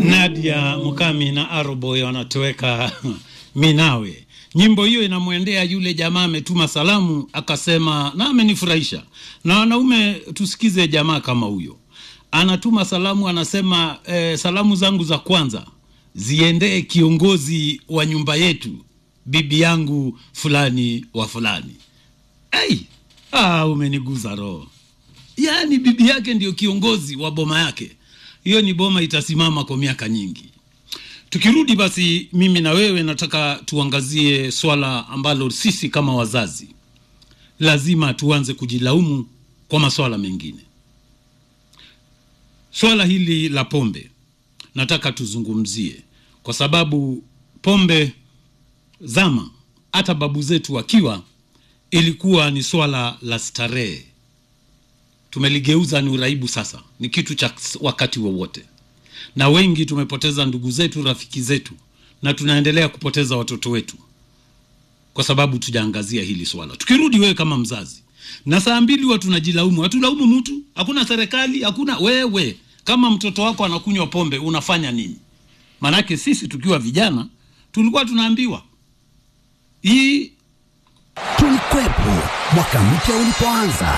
Nadia Mukami na Aroboy wanatoweka Minawe. Nyimbo hiyo inamwendea yule jamaa ametuma salamu akasema, na amenifurahisha. Na wanaume tusikize jamaa kama huyo, anatuma salamu anasema, eh, salamu zangu za kwanza ziendee kiongozi wa nyumba yetu, bibi yangu fulani wa fulani. Ai, ah, umeniguza roho. Yaani bibi yake ndio kiongozi wa boma yake. Hiyo ni boma itasimama kwa miaka nyingi. Tukirudi basi, mimi na wewe nataka tuangazie swala ambalo sisi kama wazazi lazima tuanze kujilaumu kwa maswala mengine. Swala hili la pombe nataka tuzungumzie, kwa sababu pombe zama, hata babu zetu wakiwa, ilikuwa ni swala la starehe. Tumeligeuza ni uraibu sasa, ni kitu cha wakati wowote na wengi tumepoteza ndugu zetu, rafiki zetu, na tunaendelea kupoteza watoto wetu kwa sababu tujaangazia hili swala. Tukirudi, wewe kama mzazi, na saa mbili huwa tunajilaumu, hatulaumu mtu, hakuna serikali, hakuna wewe. Kama mtoto wako anakunywa pombe unafanya nini? Maanake sisi tukiwa vijana tulikuwa tunaambiwa hii Tulikwepo mwaka mpya ulipoanza,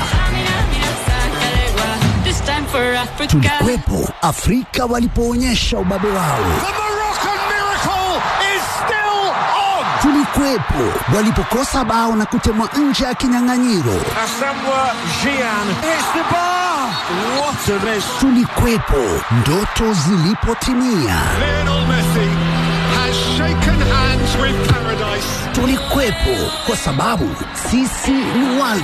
This time for Africa. tulikwepo Afrika walipoonyesha ubabe wao, The Moroccan miracle is still on. tulikwepo walipokosa bao na kutemwa nje ya kinyang'anyiro, Asamoah Gyan hits the bar. What a miss. tulikwepo ndoto zilipotimia, Lionel Messi has shaken hands with paradise. tulikwepo kwa sababu sisi ni World